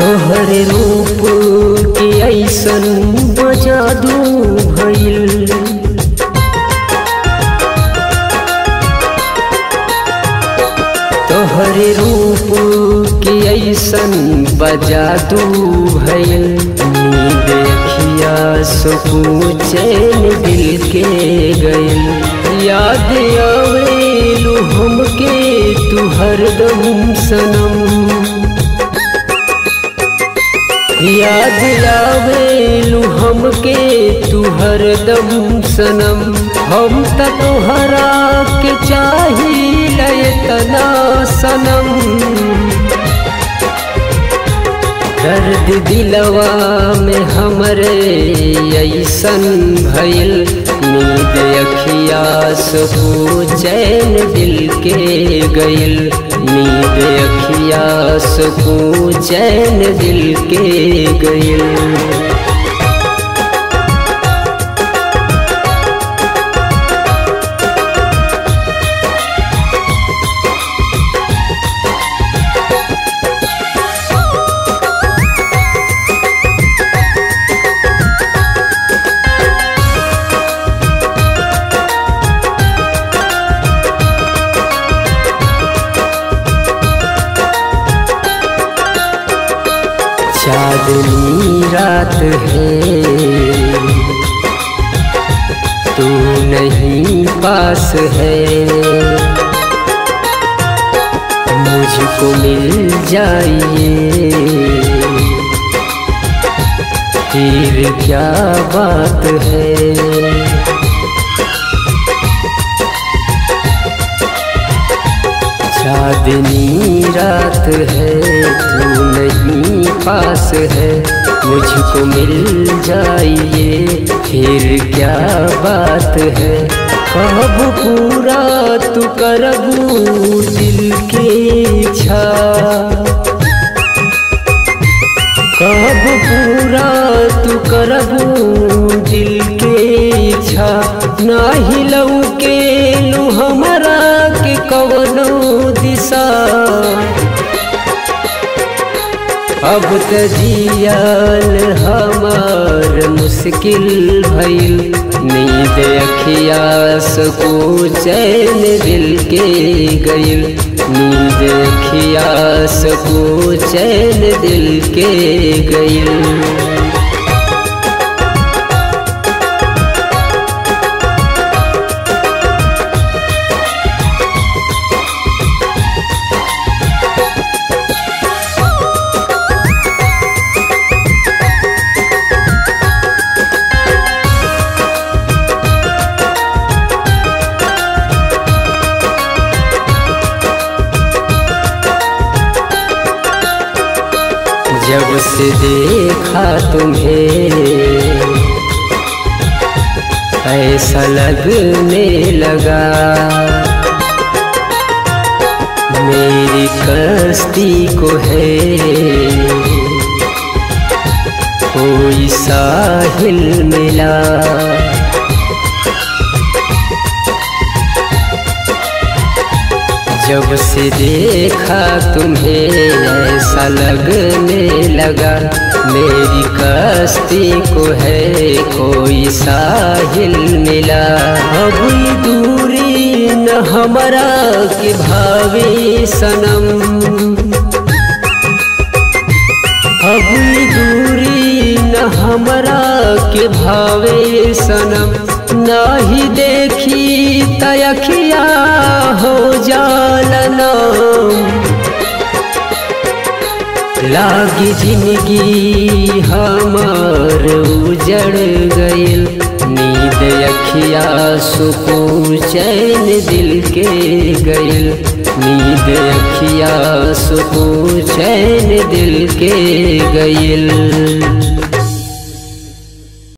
तोहर रूप के ऐसन बजादू भइल तोहर रूप के ऐसन बजादू भइल नींद अखिया सुकून चैन दिल के गइल याद आवेलू हमके तू हरदम सनम याद आवेलू हमके तू हरदम सनम हम त तोहरा के चाहिए तना सनम दर्द दिलवा में हमरे ऐसन भइल नींद अखिया सुकू चैन दिल के गइल नींद अखिया सुकू चैन दिल के गइल चांदनी रात है तू नहीं पास है मुझको मिल जाइए फिर क्या बात है चांदनी रात है तू नहीं पास है मुझको मिल जाइए फिर क्या बात है कब पूरा तू करबू दिल के इच्छा कब पूरा तू करबू दिल के इच्छा नाही लऊ के लू हमारा के कवनो दिशा अब त जियाल हमार मुश्किल भइल नींद अखिया सकू चैन दिल के गइल नींद अखिया सकू चैन दिल के गइल जब से देखा तुम्हें ऐसा लगने लगा मेरी कश्ती को है कोई साहिल मिला जब से देखा तुम्हें ऐसा लगने लगा मेरी कश्ती को है कोई साहिल मिला अब ये दूरी न हमारा के भावे सनम अब ये दूरी न हमारा के भावे सनम नाही देखी तयखिया हो जालना लागी जिंदगी हमार उजड़ गइल नींद अखिया सुकून चैन दिल के गइल नींद अखिया सुकून चैन दिल के गइल